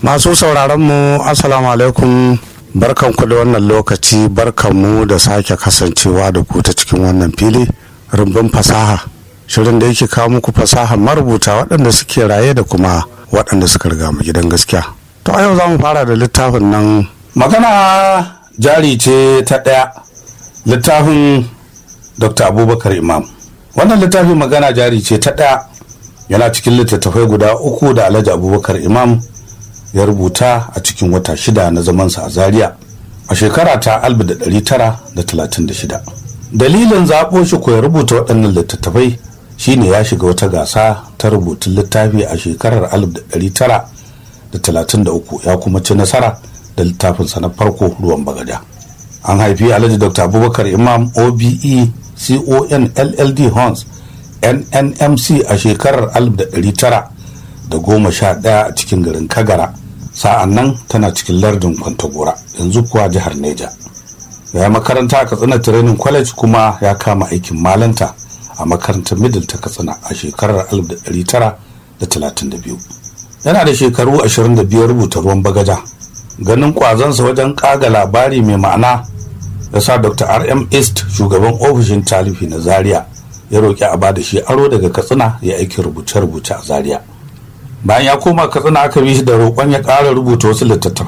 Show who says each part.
Speaker 1: masu sauraron mu assalamu alaikum barkanku da wannan lokaci barkanmu da sake kasancewa da ku ta cikin wannan fili rumbun fasaha shirin da yake kawo muku fasaha marubuta waɗanda suke raye da kuma waɗanda suka riga mu gidan gaskiya to a yau za mu fara da littafin nan magana jari ce ta ɗaya littafin dr abubakar imam wannan littafin magana jari ce ta ɗaya yana cikin littattafai guda uku da alhaji abubakar imam ya rubuta a cikin wata shida na zamansa a zaria a shekara ta 1936 dalilin zaɓo shi ko ya rubuta waɗannan littattafai shine ya shiga wata gasa ta rubutun littafi a shekarar 1933 ya kuma ci nasara da littafinsa na farko ruwan bagada an haifi alhaji dr abubakar imam obe con lld horns nnmc a shekarar 1911 a cikin garin kagara sa'an nan tana cikin lardin kwantagora yanzu kuwa jihar neja ya yi makaranta a katsina training college kuma ya kama aikin malanta a makarantar middle ta katsina a shekarar 1932 yana da shekaru 25 rubuta ruwan bagaja ganin kwazansa wajen kaga labari mai ma'ana ya sa dr rm east shugaban ofishin talifi na zaria ya roƙi a ba da shi aro daga katsina ya aiki rubuce-rubuce a zaria bayan ya koma katsina aka bi shi da roƙon ya ƙara rubuta wasu littattafai